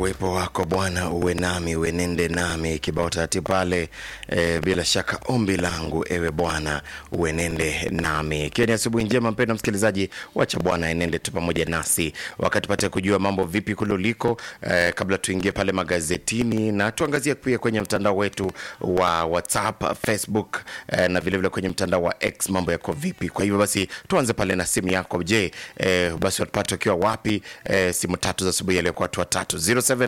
uwepo wako Bwana uwe nami, uenende nami. Kibao taratibu pale e, bila shaka ombi langu ewe Bwana uenende nami. Ikiwa ni asubuhi njema, mpendwa msikilizaji, wacha Bwana enende tu pamoja nasi wakati pate kujua mambo vipi kule uliko, e, kabla tuingie pale magazetini na tuangazie pia kwenye mtandao wetu wa WhatsApp, Facebook e, na vilevile vile kwenye mtandao wa X mambo yako vipi. Kwa hivyo basi tuanze pale na simu yako. Je, e, basi watupate ukiwa wapi? E, simu tatu za asubuhi yaliokuwa watu watatu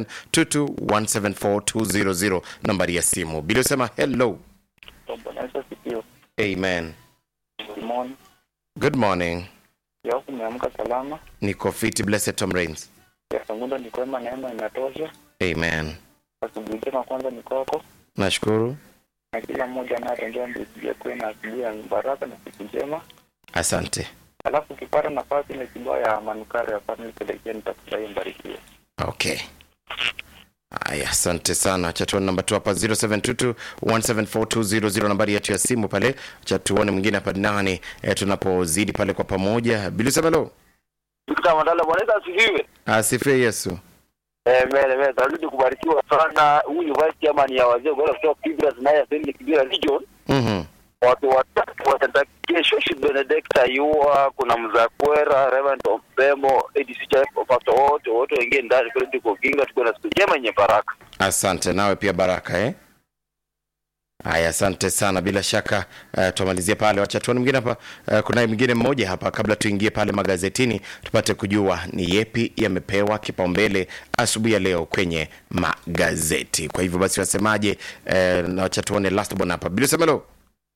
0722174200 nambari ya simu bila usema hello. Bwana Yesu asifiwe. Amen. Good morning. Good morning. Leo umeamka salama. Niko fiti, blessed Tom Rains. Ya Sangundo ni kwema, neema inatosha. Amen. Asubuhi njema kwanza ni kwako Nashukuru. na kila mmoja anayetembea mbele kuwe na asubuhi ya baraka na siku njema. Asante. Alafu ukipata nafasi ile kibao ya manukari ya family pelekea, nitafurahi mbarikiwe. Okay. Aya, asante sana. Acha tuone namba tu hapa 0722174200 nambari yetu ya simu pale. Acha tuone mwingine hapa nani e, tunapozidi pale kwa pamoja. Bila usema hello. Victor Mandala, Bwana Yesu asifiwe. Asifiwe Yesu. Eh, mele mele, tarudi kubarikiwa sana. Huyu vice chairman ya wazee kwa kutoka Kibra naye Assembly Kibra Region. Mhm. Watu watatu watatakia Shoshi Benedicta Yua, kuna Mzakwera, Reverend Opemo, ADC Church, Pastor wote wote wengine ndani kule tuko Ginga, tuko na siku njema yenye baraka. Asante nawe pia baraka eh? Haya, asante sana. Bila shaka uh, tumalizie pale, wacha tuone mwingine hapa. Uh, kuna mwingine mmoja hapa, kabla tuingie pale magazetini, tupate kujua ni yepi yamepewa kipaumbele asubuhi ya leo kwenye magazeti. Kwa hivyo basi, wasemaje? Uh, na wacha tuone last one hapa, bila sema hello.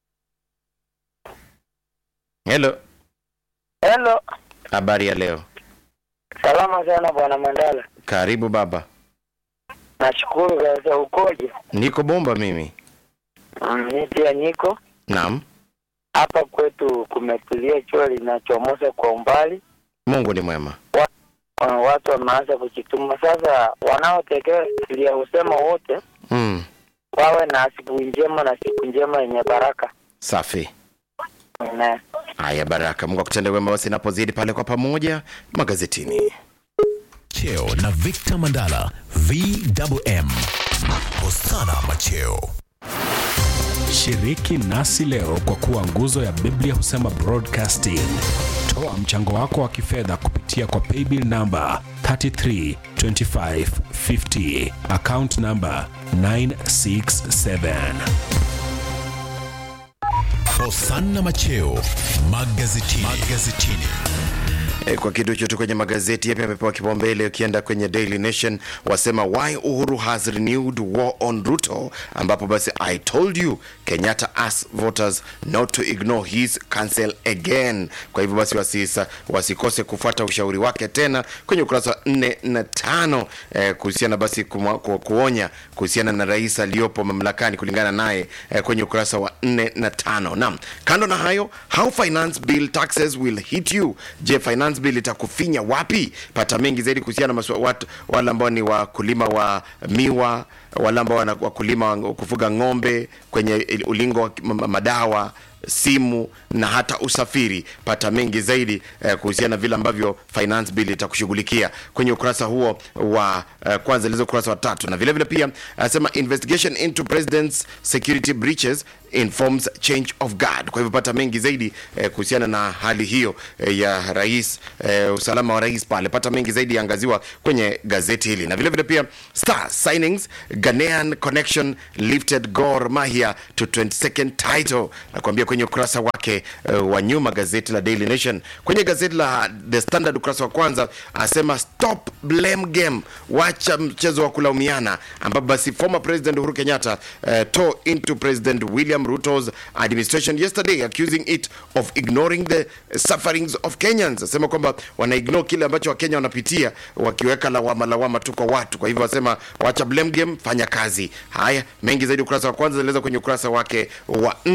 Hello, Hello. habari ya leo? Salama sana Bwana Mandala. Karibu baba. Nashukuru kabisa ukoje? Niko bomba mimi. Mimi pia niko Naam, hapa kwetu, kumetulia, jua linachomoza kwa umbali. Mungu ni mwema. Uh, watu wameanza kujituma sasa. Wanaotekelea usema wote Mm, wawe na asubuhi njema na siku njema yenye baraka. safi. Amen. Haya, baraka. Mungu akutende wema basi napozidi pale kwa pamoja magazetini. Cheo na Victor Mandala VMM. Hosana Macheo. Shiriki nasi leo kwa kuwa nguzo ya Biblia husema broadcasting. Toa mchango wako wa kifedha kupitia kwa paybill namba 332550 account namba 967. Hosana Macheo magazetini. magazetini. E, kwa kitu chote kwenye magazeti yapi amepewa kipaumbele. Ukienda kwenye Daily Nation wasema why Uhuru has renewed war on Ruto, ambapo basi I told you Kenyatta asked voters not to ignore his counsel again. Kwa hivyo basi wasisa, wasikose kufuata ushauri wake tena kwenye ukurasa wa nne na tano eh, kuhusiana basi kumwa, ku, kuonya kuhusiana na rais aliyopo mamlakani kulingana naye eh, kwenye ukurasa wa nne na tano. Naam, kando na hayo how finance bill taxes will hit you. Je, finance bill itakufinya wapi? Pata mengi zaidi kuhusiana na maswa- watu wale ambao ni wakulima wa miwa, wale ambao wana- wakulima wa kufuga ng'ombe kwenye il- ulingo wa ma- ma- madawa simu na hata usafiri. Pata mengi zaidi eh, kuhusiana na vile ambavyo finance bill itakushughulikia kwenye ukurasa huo wa eh, kwanza ilizo ukurasa wa tatu, na vile vile pia anasema investigation into president's security breaches informs change of guard. Kwa hivyo pata mengi zaidi eh, kuhusiana na hali hiyo eh, ya rais eh, usalama wa rais pale, pata mengi zaidi yaangaziwa kwenye gazeti hili, na vile vile pia star signings Ghanaian connection lifted Gor Mahia to 22nd title, nakwambia kwenye ukurasa wake uh, wa nyuma gazeti la Daily Nation. Kwenye gazeti la The Standard ukurasa wa kwanza asema stop blame game, wacha mchezo wa kulaumiana, ambapo basi former president Uhuru Kenyatta uh, tore into President William Ruto's administration yesterday accusing it of ignoring the sufferings of Kenyans. Asema kwamba wana ignore kile ambacho Wakenya wanapitia wakiweka lawama lawama tu kwa watu. Kwa hivyo wasema wacha blame game, fanya kazi. Haya, mengi zaidi ukurasa wa kwanza zaeleza kwenye ukurasa wake wa nne.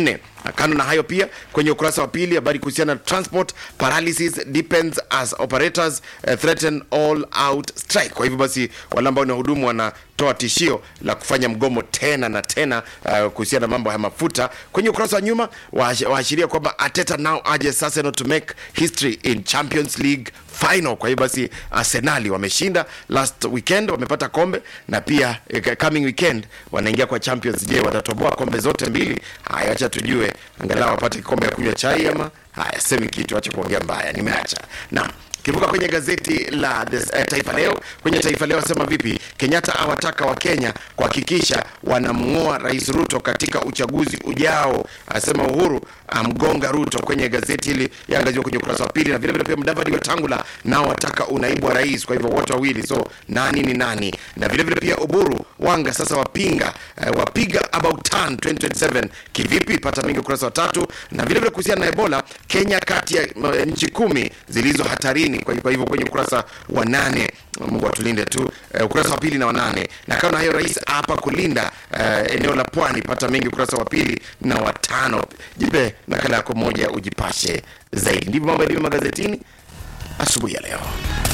kando na hayo pia kwenye ukurasa wa pili habari kuhusiana na transport paralysis depends as operators uh, threaten all out strike kwa hivyo basi wale ambao ni wahudumu wanatoa tishio la kufanya mgomo tena na tena uh, kuhusiana na mambo ya mafuta kwenye ukurasa wa nyuma waash- waashiria kwamba ateta now urges Arsenal to make history in champions league final kwa hiyo basi arsenali wameshinda last weekend wamepata kombe na pia eh, coming weekend wanaingia kwa champions je watatoboa kombe zote mbili haya acha tujue angalau wapate kikombe ya kunywa chai ama haya semi kitu acha kuongea mbaya nimeacha naam kivuka kwenye gazeti la the, uh, taifa leo kwenye taifa leo asema vipi kenyatta awataka wa kenya kuhakikisha wanamng'oa rais ruto katika uchaguzi ujao asema uhuru amgonga ruto kwenye gazeti hili yaangaziwa kwenye ukurasa wa pili na vilevile pia mdavadi wetangula nao wataka unaibu wa rais kwa hivyo wote wawili so nani ni nani na vilevile pia uburu wanga sasa wapinga uh, wapiga about turn 2027 kivipi pata mingi ukurasa wa tatu na vilevile kuhusiana na ebola kenya kati ya uh, nchi kumi zilizo hatarini kwa kwa hivyo kwenye ukurasa wa nane mungu atulinde tu uh, ukurasa wa pili na wanane na kama na hayo rais hapa kulinda uh, eneo la pwani pata mengi ukurasa wa pili na watano jipe nakala yako moja ujipashe zaidi ndivyo mambo yalivyo magazetini asubuhi ya leo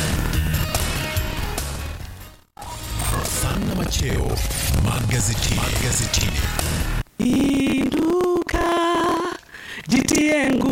Sana Macheo magazetini. magazetini. Inuka, jitie nguvu.